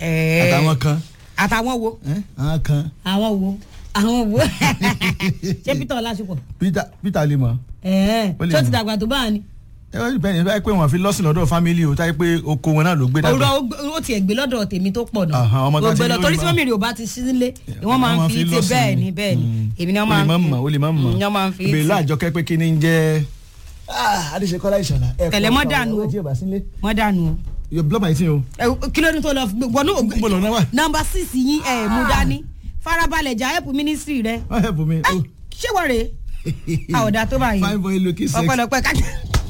Ẹ̀ẹ́. àtàwọn kan àtàwọn wo ẹ́, àwọn kan àwọn wo àwọn wo ṣé peter ọlásùpọ̀ peter peter lè mọ̀ ẹ̀ẹ́ Ó lè tó ti mọ̀. dàgbà tó báà ni ẹ wọ́n bẹ́ẹ̀ ni báyìí pé wọ́n fi lọ́sìn lọ́dọ̀ fámílì o táyé pé oko wọn náà ló gbé òwúrọ̀ dàgbà ó gbé- ó tiẹ̀ gbé lọ́dọ̀ tèmi tó pọ̀ náà Àhán, ọmọ tó ti gbé lọ lórí torí tí bá- mọ́mìrì ò bá ti sí nílé wọ́n máa ń fi ti lọ́sìn bẹ́ẹ̀ ni bẹ́ẹ̀ ni Mm. èmi ni wọ́n o máa lè ń má fi mọ̀ o lè má mọ̀ Mm, wọ́n máa ń fi ìbèrè ti láàjọkẹ́ pé kí ni ń jẹ́ adéṣekọ́lá ìṣọ̀lá Tẹ̀lé mọ́ dànù o. wọ́n dànù o. yóò block my thing o Ẹ, kí ló ní tó lọ fi- wọnú mo lọ náà wà nọmba six yín ẹ mú dání farabalẹ̀ jà help ministry rẹ wọ́n help me Ẹ, ṣé wọ́n rèé àwọ̀dà tó báyìí fine boy looking sexy ọpẹ́lọpẹ́ kájà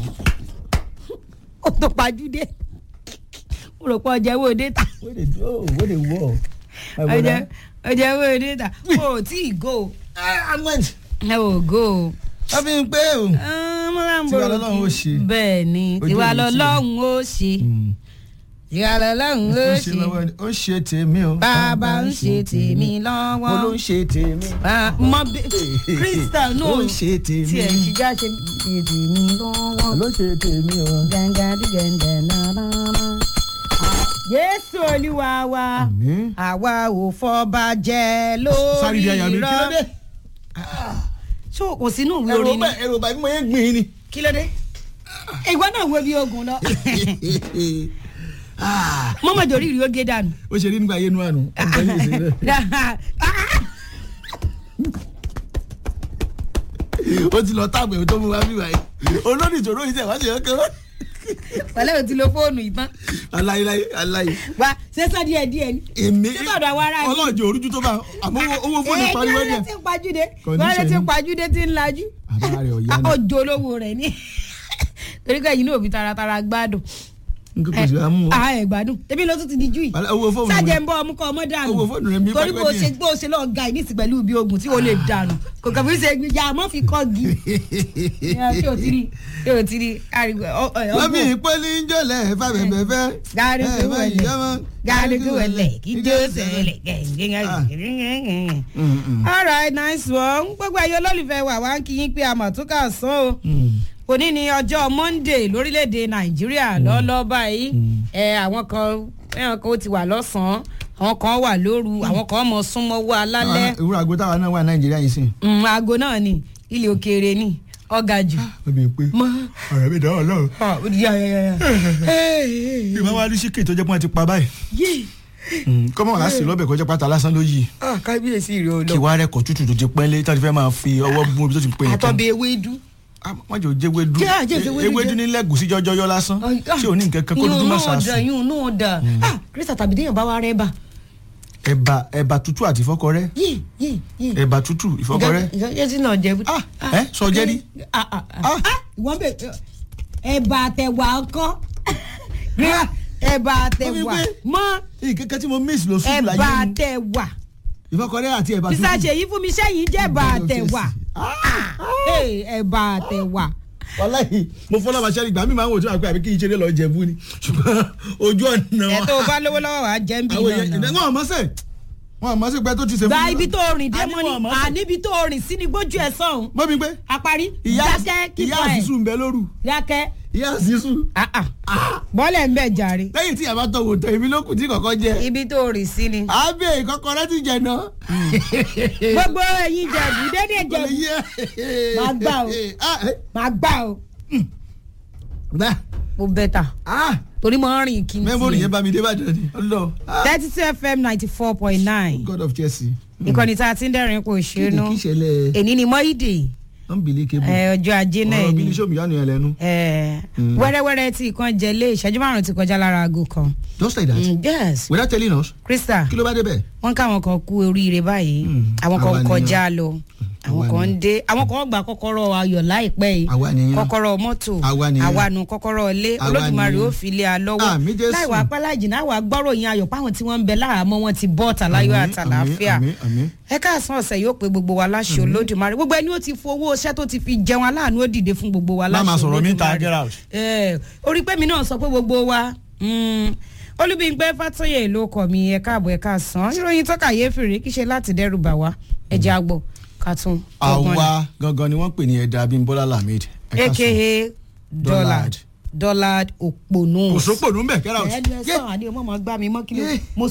ó tó pajúdé mo rò pé ọjà owó déta wey dey do wey dey work my ọjà brother ọjà owó déta o ò tí ì go ah i'm went ẹ ò go wọ́n fi ń pé o Tiwa lọ́lọ́run ó ṣe. bẹ́ẹ̀ ni Ojú tiwa ò ní tiẹ̀. lọ́lọ́run ó ṣe tiwa lọ́lọ́run ó ó ṣe ṣe lọ́wọ́ ni ó ń ṣe tèmi o bàbá ń ṣe tèmi mo ló lọ́wọ́ ń ṣe tèmi Ba- mọ bí krista náà ó ń ṣe tèmi tiẹ̀ ṣìgá ṣe ṣe tèmi lọ́wọ́ ló ń ṣe tèmi o gàngàdìgàngà náà. Jésù olúwa wa àmín àwa ò fọba jẹ sáré di àyà lórí mi kí ló dé irọ́. ṣó kò sínú ìwé ẹ̀rọ orin ni bá ẹ̀rọ bá mo yẹ gbìn ni. kí ló dé ìwọ náà wo bí ogun lọ Ah, mọ́mọ́ jòrí ìrì ó gé dànù. ó ṣe rí nígbà yẹnu àná ọgbà yìí ṣe rẹ ó ti lọ táàbù ẹ̀ tó mú wá bí báyìí olórí ìṣòro yìí tẹ̀ wá sí ọkẹ́ wá. pẹ̀lẹ́ o ti lo fóònù ìtàn aláìláì aláì wa sẹ́sọ́ díẹ̀ díẹ̀ ni. èmi Títọ̀dọ̀ àwọn ará yìí. ọlọ́jọ́ orújú tó bá àmọ́ owó- owó fóònù pariwo Èyí díẹ̀. ló ti pajúde Condition wọ́n lè ti ni. pajúde tí ń lajú. Bàbá rẹ̀ ò yá náà. ọjọ́ olówó rẹ̀ ni torí pé ẹ̀yin náà òbí taratara gbádùn. nǹkan kò sí àmú o. a ẹ̀ gbádùn ebi ló tún ti di jù yìí. Wàhálà, owó fóònù mi. sájẹ̀ ń bọ́ ọmú kọ́ ọmọ dànù. Owó fóònù rẹ̀ mi torí pẹ́pẹ́ bó díẹ̀. ṣe bó ṣe lọ́ọ́ ga ìnísì pẹ̀lú ibi ogun tí o lè dànù kò kàn fi ṣe gbìyà àmọ́ fi kọ́ gi. ṣé o ti rí ṣé o ti rí àrígbó Mọ́mí ìpele ń jọlẹ̀ fàbẹ̀bẹ̀fẹ̀. Gàrígù wẹ̀lẹ̀ gàrígù wẹ̀lẹ̀ kí jó sẹ̀lẹ̀ gẹ̀ǹgẹ̀ǹgẹ̀. all right nice one gbogbo ẹ̀yọ́ olólùfẹ́ wa wá ń kí yín pé a mà tún kà sán o òní ni ọjọ́ monday lórílẹ̀‐èdè nàìjíríà lọ́lọ́ báyìí ẹ àwọn kan ẹ̀hàn kan ó ti wà lọ́sàn-án àwọn kan wà lóru àwọn kan mọ̀ súnmọ́wọ́ alálẹ́ Ìwúrọ̀ àgbo táwa náà wà Nàìjíríà yìí sìn. Mm, aago náà ni ilé òkèèrè ni ọ̀gá jù. Mọ́mí pé mọ́ ọ̀rẹ́ mi dáwọ́ lọ́rùn. ah, ó di yáyáyá. Ìgbà wa rí síkè tó jẹ́ pé wọ́n ti pa báyìí. yé Kọ́mọ̀ wá sí lọ́bẹ̀ kọjá pátá lásán ló yí. ah, kábíyèsí rẹ ò Kì lọ. wá rẹ̀ kọ̀ tútù tó ti pẹ́lẹ́ tí wọ́n ti fẹ́ máa fi ọwọ́ gún omi tó ti pè é. àtọ̀bẹ̀ ewédú. Wọ́n jẹ́ òjé ewédú. Jẹ́ àjẹ́ ìfẹ́ ewédú Ewédú jẹ́. ní lẹ́gùsí jọjọ yọ lásán. Tí ò ní nǹkan kan kó dúdú má yún náà dà sàásùn. yún náà dà ah kírísà tàbí déyàn bá wa rẹ bá. Ẹ̀bà ẹ̀bà tútù àti ìfọ́kọrẹ́. yé yé yé. Ẹ̀bà tútù ìfọ́kọrẹ́. ìjọ tí náà jẹ. Ah, ẹ, sọ jẹ́ rí? Ah, ah, ah. Ah, ìwọ́n bẹ̀ ẹ̀bà àtẹ̀wà ọkọ́ ẹ̀bà àtẹ̀wà Wọ́n fi mọ́ Ìkẹ́kẹ́ tí mo miss lọ sùn láyé ẹ̀bà mi. àtẹ̀wà Ìfọ́kọrẹ́ àti ẹ̀bà tútù. bísà ṣèyí fún mi sẹ́yìn jẹ́ ẹ̀bà àtẹ̀wà Hey, ẹ̀bà àtẹ̀wà. wàláhì mo fọlọ́ bá ṣẹ́ni ìgbà mi máa ń wò tí wàá pé àbí kí n ṣeré lọ jẹ̀bú ni ṣùgbọ́n ojú ọ̀nà ẹ̀ tó o bá lówó lọ́wọ́ wàá jẹ́ ń bí àwọn náà èèyàn náà. wọn àmọ́ sẹ́ wọn àmọ́ sẹ́ pé tó ti ṣe gba ibi tó rìn dé Àní mọ́ wọn ni àmọ́ sẹ́. àníbi tó rìn sí ni gbójú ẹ̀ sọ̀hún mọ́ mi pé àparí ìyá dákẹ́ kíkọ́ ìyá ẹ̀ àṣìṣù ń bẹ lóru dákẹ́ ìyá àṣìṣù ah, ah. bọ́lẹ̀ ń bẹ̀ jàre lẹ́yìn tí yàrá tọ̀wọ̀ tẹ̀ èmi ló kù tí kọ̀kọ́ jẹ ibi tó rìn sí ni. àbẹ̀ ìkọ́kọrẹ́ ti jẹ náà. gbogbo ẹ̀yin jẹ̀bù dédé jẹ̀bù Máa gbà o. máa gbà o mo bẹ́tà torí mo ń rìn kí n mẹ́mórì yẹn tiẹ̀. bá mi dé bàjẹ́ ni ọlọ́ thirty two fm ninety four point nine god of chelsea. ìkànnì tá a ti ń dẹ́rìn kò kí ni ṣeénú kí ṣẹlẹ̀ èní ni mọ́ìdè unbelievable ẹ, ọjọ́ ajé náà ọ̀rọ̀ bí ni ní sọ́mi yánu yẹn lẹ́nu ẹ, Mm. wẹ́rẹ́wẹ́rẹ́ tí ìkan jẹlé ìṣẹ́jú márùn-ún ti kọjá lára aago kan just like that Mm, yes without telling us krista kí ló bá débẹ̀. wọ́n káwọn kan kú oríire báyìí Mm, àwọn àwa kan nìyẹn. kọjá lọ àwọn àwa kan ń nìyẹn. dé àwọn kan gba kọ́kọ́rọ́ ayọ̀ láìpẹ́ yìí àwa nìyẹn kọ́kọ́rọ́ mọ́tò Àwa nìyẹn. àwanu kọ́kọ́rọ́ ilé Àwa olódùmarè nìyẹn. ó fi lé a lọ́wọ́ Àmín Jésù. láìwá apálájì náà wà gbọ́rọ̀ yín ayọ̀ páwọn tí wọ́n ń bẹ láàmú wọn ti bọ́ tàláyọ̀ Àmín, àtàláfíà àmín, àmín. ẹ káàsán ọ̀sẹ̀ yóò pe gbogbo wa láṣẹ olódùmarè gbogbo ẹni ó ti fowó iṣẹ́ tó ti fi jẹun aláàánú ó dìde fún gbogbo wa Má láṣẹ máa sọ̀rọ̀ mi ta, Olódùmarè. get out. Ẹ, orí pé mi náà sọ pé gbogbo wa mm, olúbíńpẹ́ fàtọ́yè ló kọ̀ mí ẹ káàbọ̀ ẹ káàsán ìròyìn tó kàyéfì rèé kí ṣe láti dẹ́rù bà wá ẹ jẹ́ àgbọ̀ kàtún. àwa gangan ni wọ́n pè ní ẹ̀dá abimbola lamid. Ẹ ká aka sùn. dollard dollard òpònú. kò sópò nù ń bẹ̀ get out. ẹ ẹ sọ àdé ọmọ ọmọ gbá mi mọ́ kí ló Yeah. mo